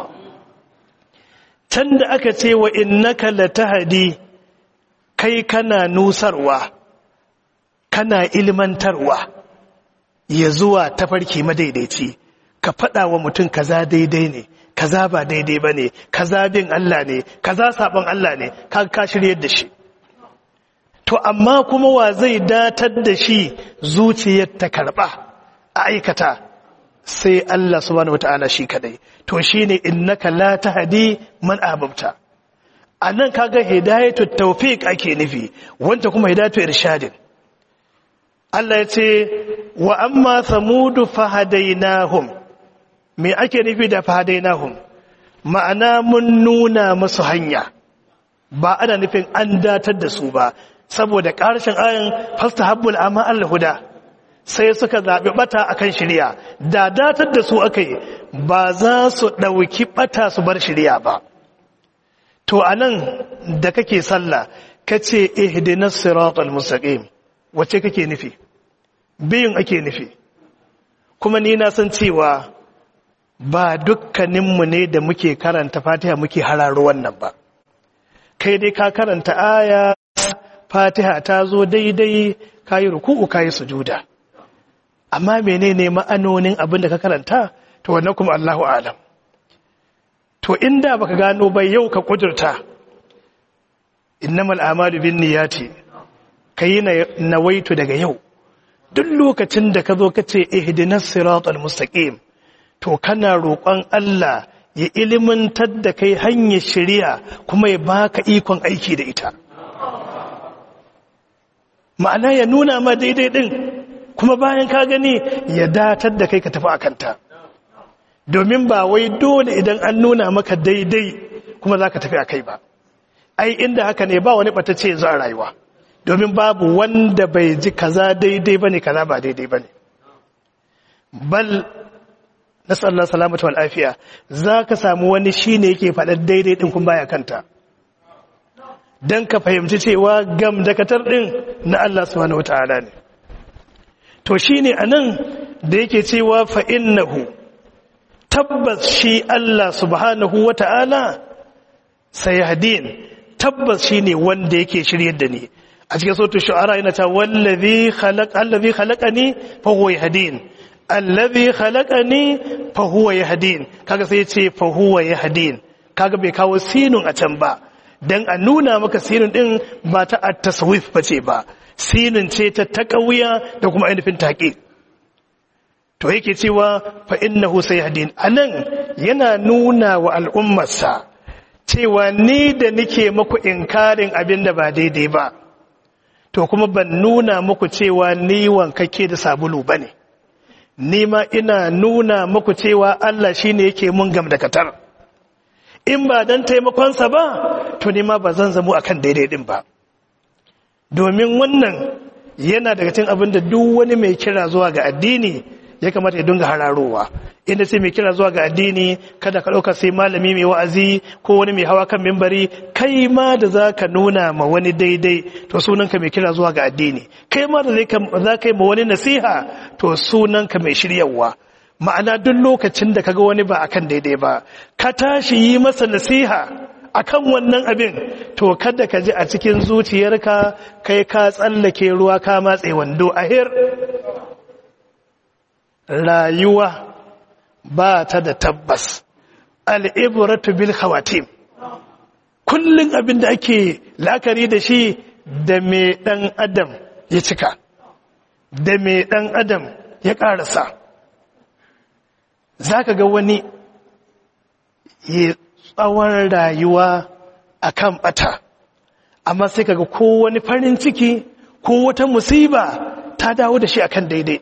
can da aka ce wa innaka la tahdi kai kana nusarwa kana ilmantarwa ya zuwa tafarki madaidaici ka faɗa wa mutum kaza daidai ne kaza ba daidai ba ne kaza bin Allah ne kaza sabon Allah ne ka ka shiryar da shi to amma kuma wa zai datar da shi zuciyar ta karɓa a aikata sai Allah subhanahu wata'ala shi kadai to shine innaka la tahdi man ahbabta anan kaga hidayatu tawfiq ake nufi wanda kuma hidayatu irshadin Allah ya ce wa amma samudu fahadainahum me ake nufi da fahadainahum ma'ana mun nuna musu hanya ba ana nufin an datar da su ba saboda ƙarshen ayin fastahabbul amma al-huda sai suka zaɓi ɓata akan shirya da datar da su aka yi ba za su ɗauki ɓata su bar shirya ba to a nan da kake sallah ka ce ihdinas siratal mustaqim wace kake nufi biyun ake nufi kuma ni na san cewa ba dukkaninmu ne da muke karanta fatiha muke hararo wannan ba kai dai ka karanta aya fatiha ta zo daidai ka yi ruku'u ka yi sujuda amma menene ma'anonin abin da ka karanta to wannan kuma Allahu alam to inda baka gano bai yau ka kudurta innamal a'malu binniyati kai nawaitu daga yau duk lokacin da ka zo ka ce ihdinas siratal mustaqim to kana roƙon Allah ya ilimantar da kai hanyar shari'a kuma ya baka ikon aiki da ita ma'ana ya nuna ma daidai din kuma bayan ka gani ya datar da kai ka tafi akanta domin ba wai dole idan an nuna maka daidai kuma za ka tafi a kai ba ai inda haka ne ba wani ɓatacce yanzu a rayuwa domin babu wanda bai ji kaza daidai bane kaza ba daidai bane bal nasallallahu salamatu wal afiya zaka samu wani shine yake faɗa daidai din kun baya kanta dan ka fahimci cewa gam dakatar din na Allah subhanahu wataala ne to shine anan da yake cewa fa innahu tabbas shi Allah subhanahu wataala sayahdin tabbas shine wanda yake shiryar da ni a cikin sautin shu'ara yana ta wallazi khalaq allazi khalaqani fa huwa yahdin allazi khalaqani fa huwa yahdin kaga sai yace fa huwa yahdin kaga bai kawo sinun a can ba dan a nuna maka sinun din ba ta at-tasawuf bace ba sinun ce ta taqawiya da kuma ainihin taqiq to yake cewa fa innahu sayahdin anan yana nuna wa al'ummarsa cewa ni da nike muku inkarin abin da ba daidai ba to kuma ban nuna muku cewa ni wankake da sabulu ba ne ni ma ina nuna muku cewa Allah shi ne yake mun gam da katar in ba don taimakonsa ba to ni ma ba zan zamo akan daidai din ba domin wannan yana daga cikin abin da duk wani mai kira zuwa ga addini ya kamata ya dinga hararowa inda sai mai kira zuwa ga addini kada ka ɗauka sai malami mai wa'azi ko wani mai hawa kan mimbari kai ma da za ka nuna ma wani daidai to sunanka mai kira zuwa ga addini kai ma da za ka yi ma wani nasiha to sunanka mai shiryawa ma'ana duk lokacin da kaga wani ba akan daidai ba ka tashi yi masa nasiha akan wannan abin to kada ka ji a cikin zuciyarka kai ka tsallake ruwa ka matse wando ahir rayuwa ba ta da tabbas al'ibratu bil khawatim kullum abin da ake la'akari da shi da mai ɗan adam ya cika da mai ɗan adam ya ƙarasa za ka ga wani ya tsawon rayuwa a kan ɓata amma sai ka ga ko wani farin ciki ko wata musiba ta dawo da shi akan daidai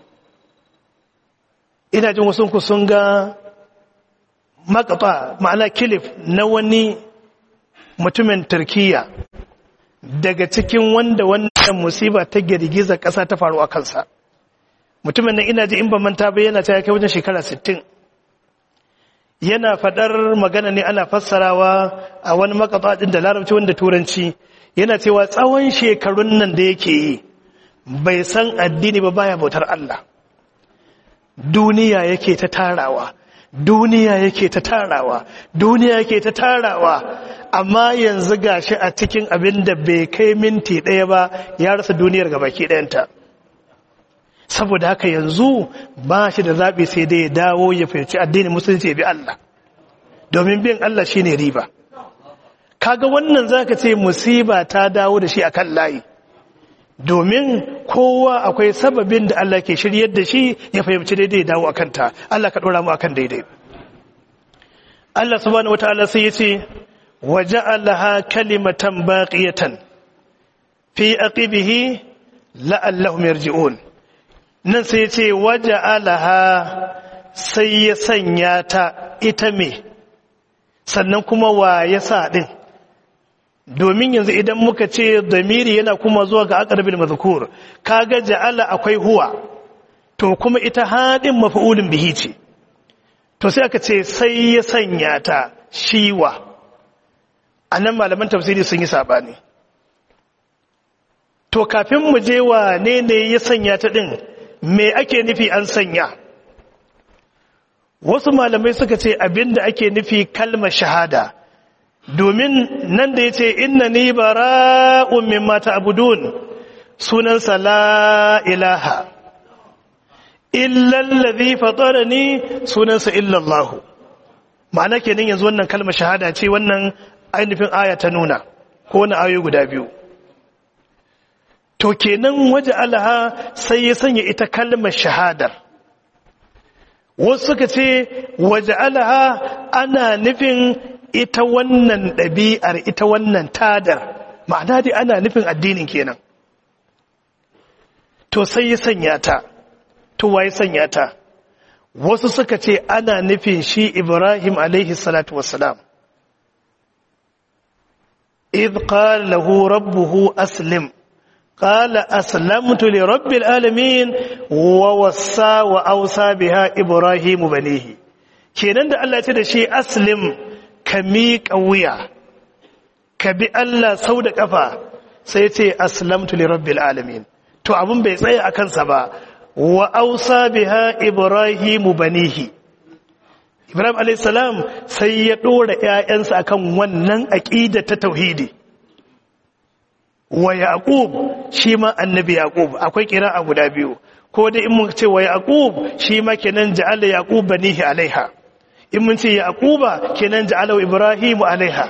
ina jin wasu sun ga makata ma'ana kilif na wani mutumin turkiya daga cikin wanda wannan musiba ta girgiza ƙasa ta faru a kansa mutumin nan ina ji in ban manta ba yana ta kai wajen shekara 60 yana fadar magana ne ana fassarawa a wani makatsa da larabci wanda turanci yana cewa tsawon shekarun nan da yake yi bai san addini ba baya bautar Allah duniya yake ta tarawa duniya yake ta tarawa duniya yake ta tarawa amma yanzu gashi a cikin abin da bai kai minti ɗaya ba ya rasa duniyar gabaki ɗayanta saboda haka yanzu ba shi da zaɓi sai dai ya dawo ya fahimci addinin musulunci ya bi Allah domin bin Allah shine riba kaga wannan zaka ce musiba ta dawo da shi akan layi domin kowa akwai sababin da Allah ke shiryar da shi ya fahimci daidai dawo akan ta Allah ka dora mu akan daidai Allah subhanahu wataala sai yace waja'alaha kalimatan baqiyatan fi aqibihi la'allahum yarji'un nan sai yace waja'alaha sai ya sanya ta ita me sannan kuma wa ya sa din domin yanzu idan muka ce damiri yana kuma zuwa ga aqrabil mazkur kaga ja'ala akwai huwa to kuma ita hadin maf'ulun bihi ce to sai aka ce sai ya sanya ta shiwa anan malaman tafsiri sun yi sabani to kafin mu je wa ne ne ya sanya ta din me ake nufi an sanya wasu malamai suka ce abinda ake nufi kalmar shahada domin nan da ya ce inna ni bara'un mimma ta'budun sunansa la ilaha illallazi fatarani sunansa illallahu ma'ana kenan yanzu wannan kalmar shahada ce wannan ainihin aya ta nuna ko wani ayoyi guda biyu to kenan waje alaha sai ya sanya ita kalmar shahadar wasu suka ce waje alaha ana nufin ita wannan ɗabi'ar ita wannan tadar ma'ana dai ana nufin addinin kenan to sai ya sanya ta to waye sanya ta wasu suka ce ana nufin shi ibrahim alaihi salatu wassalam idh qala lahu rabbuhu aslim qala aslamtu li rabbil alamin wa wassa wa awsa biha ibrahim banihi kenan da Allah ya ce da shi aslim ka miƙa wuya ka bi Allah sau da ƙafa sai ce aslamtu li rabbil alamin to abin bai tsaya a kansa ba wa ausa biha ibrahimu banihi ibrahim alayhis salam sai ya dora ƴaƴansa akan wannan aqida ta tauhidi wa yaqub shi ma annabi yaqub akwai a guda biyu ko dai in mun ce wa yaqub shi ma kenan ja'ala yaqub banihi alaiha in mun ce yaquba kenan ja'ala ibrahimu alaiha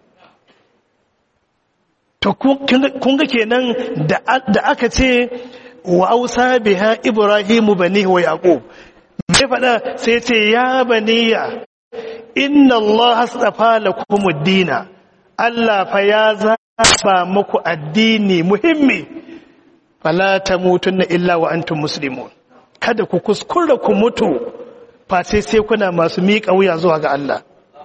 to kun ga kenan da aka ce wa ausa biha ibrahimu banihi wa yaqub mai fada sai ce ya baniya inna allah astafa lakum ad-dina allah fa ya zaba muku addini muhimmi fala tamutunna illa wa antum muslimun kada ku kuskura ku mutu face sai kuna masu miƙa wuya zuwa ga Allah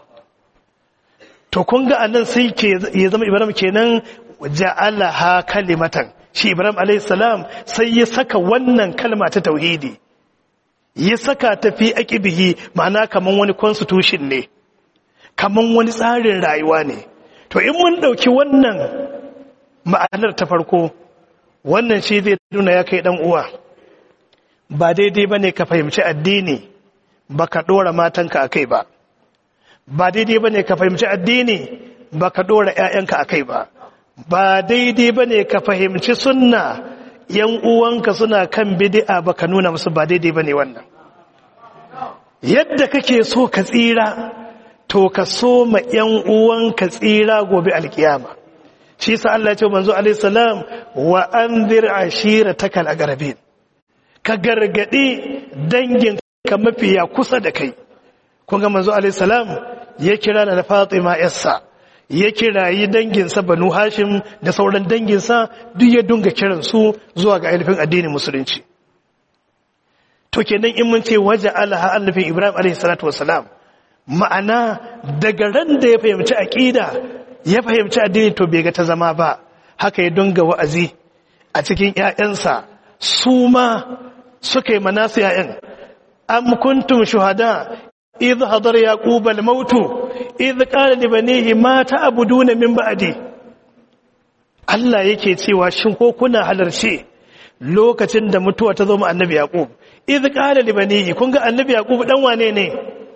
to kun ga anan sai ke ya zama Ibrahim kenan ja'alaha kalimatan shi Ibrahim alayhi salam sai ya saka wannan kalma ta tauhidi ya saka ta fi aqibihi ma'ana kaman wani constitution ne kaman wani tsarin rayuwa ne to in mun dauki wannan ma'anar ta farko wannan shi zai nuna ya kai dan uwa ba daidai bane ka fahimci addini baka dora matanka akai ba ba daidai bane ka fahimci addini baka dora ƴaƴanka akai ba ba daidai bane ka fahimci sunna yan uwanka suna kan bid'a baka nuna musu ba daidai bane wannan yadda kake so ka tsira to ka so ma yan uwanka tsira gobe alkiyama shi sa Allah ya ce manzo alaihi salam wa anzir ashiratakal aqrabin ka gargadi dangin ka mafiya kusa da kai kun ga manzo alaihi salam ya kira na Fatima yarsa ya kirayi danginsa Banu Hashim da sauran danginsa duk ya dunga kiran su zuwa ga ainihin addinin musulunci to kenan in mun ce waje alaha annabin Ibrahim alaihi salatu wassalam ma'ana daga ran da ya fahimci aqida ya fahimci addini to bai ga ta zama ba haka ya dunga wa'azi a cikin ƴaƴansa su ma suka yi manasu ƴaƴan am kuntum shuhada idh hadara yaqub al-maut idh qala li banihi ma ta'buduna min ba'di Allah yake cewa shin ko kuna halarce lokacin da mutuwa ta zo mu annabi yaqub idh qala li banihi kun ga annabi yaqub dan wane ne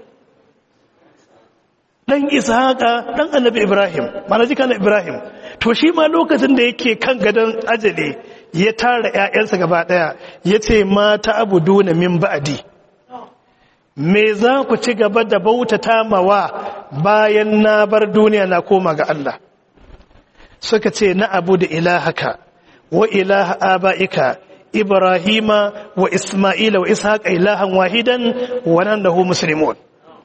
dan ishaqa dan annabi ibrahim mana jikan ibrahim to shi ma lokacin da yake kan gadon ajali ya tara ƴaƴansa gaba daya yace ma ta'buduna min ba'di me za ku ci gaba da bautata mawa bayan na bar duniya na koma ga Allah suka ce na abu da ilahaka wa ilaha aba'ika ibrahima wa isma'ila wa ishaqa ilahan wahidan wa nan lahu muslimun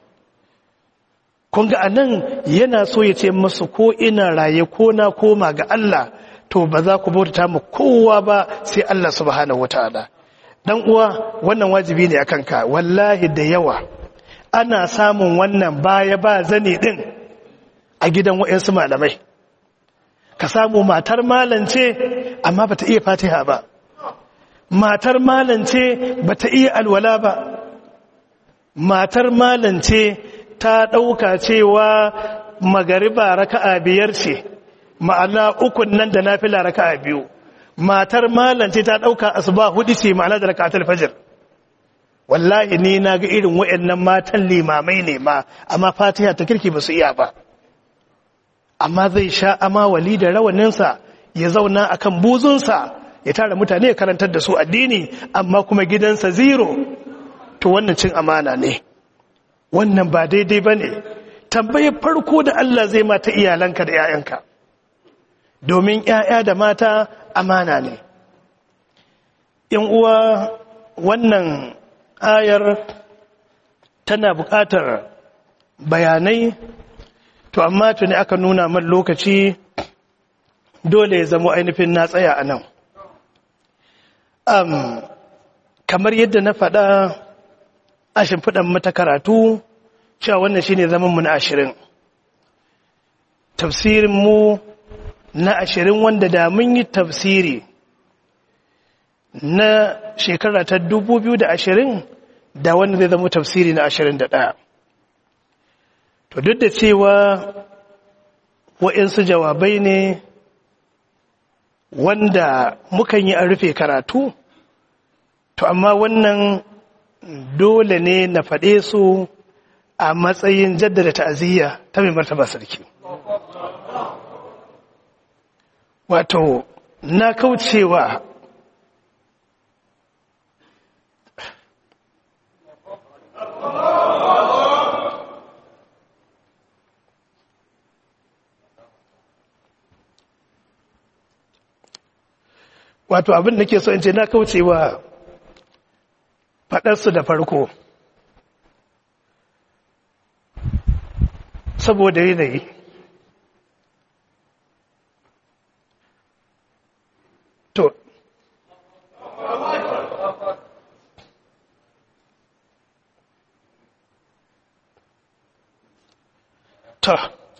kun ga anan yana so ya ce musu ko ina raye ko na koma ga Allah to ba za ku bautata mu kowa ba sai Allah subhanahu wataala dan uwa wannan wajibi ne akan ka wallahi da yawa ana samun wannan baya ba zane din a gidan wayansu malamai ka samu matar malance amma bata iya fatiha ba matar malance bata iya alwala ba matar malance ta dauka cewa magariba raka'a biyar ce ma'ana ukun nan da nafila raka'a biyu matar malance ta dauka asuba hudu ce ma'ana da raka'atul fajr wallahi ni na ga irin wayannan matan limamai ne ma amma fatiha ta kirki ba su iya ba amma zai sha amawali da rawaninsa ya zauna akan buzunsa ya tara mutane ya karantar da su addini amma kuma gidansa zero to wannan cin amana ne wannan ba daidai ba ne tambayar farko da Allah zai mata iyalanka da 'ya'yanka domin 'ya'ya da mata amana ne in uwa wannan ayar tana buƙatar bayanai to amma tuni aka nuna man lokaci dole ya zama ainihin na tsaya a nan um, kamar yadda na faɗa a shimfiɗan mata karatu cewa wannan shine zaman mu na ashirin tafsirin mu na ashirin wanda da mun yi tafsiri na shekara ta dubu biyu da ashirin da wanda zai zama tafsiri na ashirin da ɗaya to duk da cewa waɗansu jawabai ne wanda mukan yi a rufe karatu to amma wannan dole ne na faɗe su a matsayin jaddada ta'aziyya ta mai martaba sarki wato na kaucewa wato abin da ke so in ce na kaucewa faɗarsu da farko saboda yanayi to to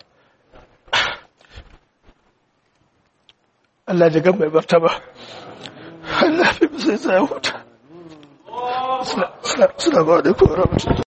Allah ji gan mai martaba Allah fi sai sai huta suna ba da kowa